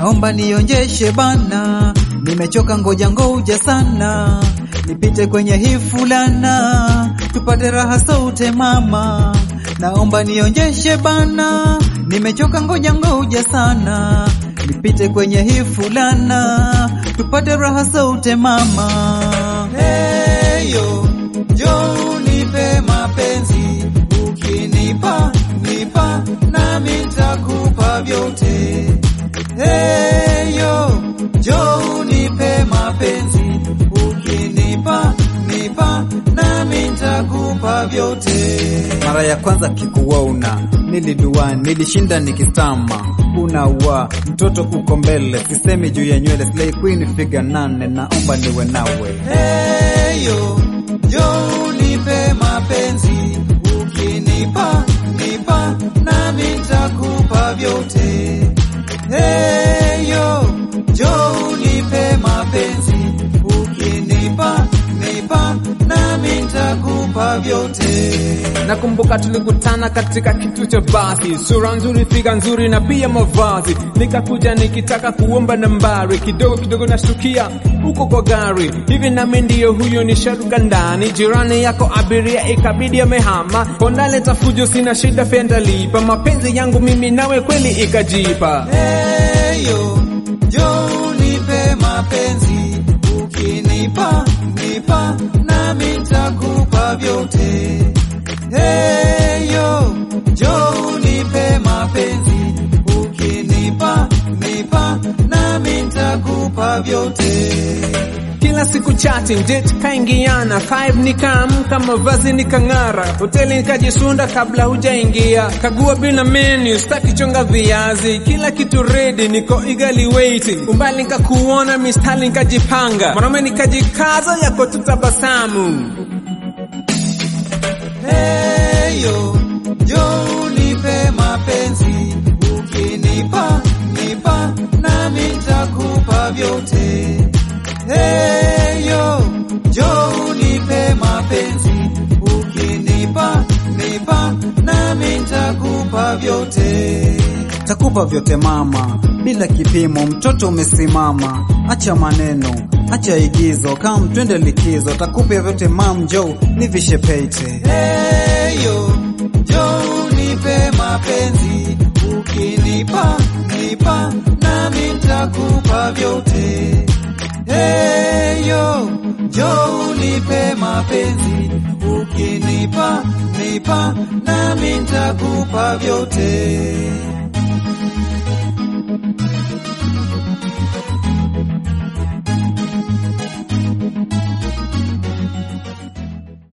naomba nionjeshe bana, nimechoka ngoja ngoja sana, nipite kwenye hii fulana, tupate raha sote mama, naomba nionjeshe bana, nimechoka ngoja ngoja sana, nipite kwenye hii fulana, tupate raha sote mama. Heyo, njoo unipe mapenzi, ukinipa nipa nami nitakupa vyote. Heyo, njoo unipe mapenzi, ukinipa nipa nami nitakupa vyote. Mara ya kwanza kikuona nilidua, nilishinda nikitama, unaua mtoto uko mbele, sisemi juu ya nywele, slay queen figa nane, naomba niwe nawe. Heyo, njoo unipe mapenzi, ukinipa nipa nami nitakupa vyote. Heyo, njoo unipe mapenzi, ukinipa nipa nami nitakupa vyote. Nakumbuka tulikutana katika kitu cha basi, sura nzuri, figa nzuri na pia mavazi. Nikakuja nikitaka kuomba nambari, kidogo kidogo nashtukia uko kwa gari hivi, nami ndiyo huyo nisharuka ndani. Jirani yako abiria ikabidi amehama, pondaleta fujo, sina shida, fenda lipa. Mapenzi yangu mimi nawe kweli ikajipa. Heyo, njoo unipe mapenzi, ukinipa nipa nami nitakupa vyote. Heyo, njoo unipe mapenzi, ukinipa nipa nami nitakupa vyote. Kila siku chatting date kaingiana, five nikaamka, mavazi nikang'ara, hoteli nikajisunda kabla hujaingia, kagua bila menu, staki chonga viazi, kila kitu ready, niko eagerly waiting, umbali nikakuona, mistari nikajipanga, mwanaume nikajikaza, yako tutabasamu. Heyo, njoo unipe mapenzi, ukinipa nipa nami nitakupa vyote. Heyo, njoo unipe mapenzi, ukinipa nipa nami nitakupa vyote. Takupa vyote mama, bila kipimo, mtoto umesimama. Acha maneno, acha igizo, kam twende likizo. Takupa vyote mam, njoo nivishe pete. Heyo, njoo unipe mapenzi, ukinipa nipa nami nitakupa vyote. Heyo, njoo unipe mapenzi, ukinipa nipa nami nitakupa vyote.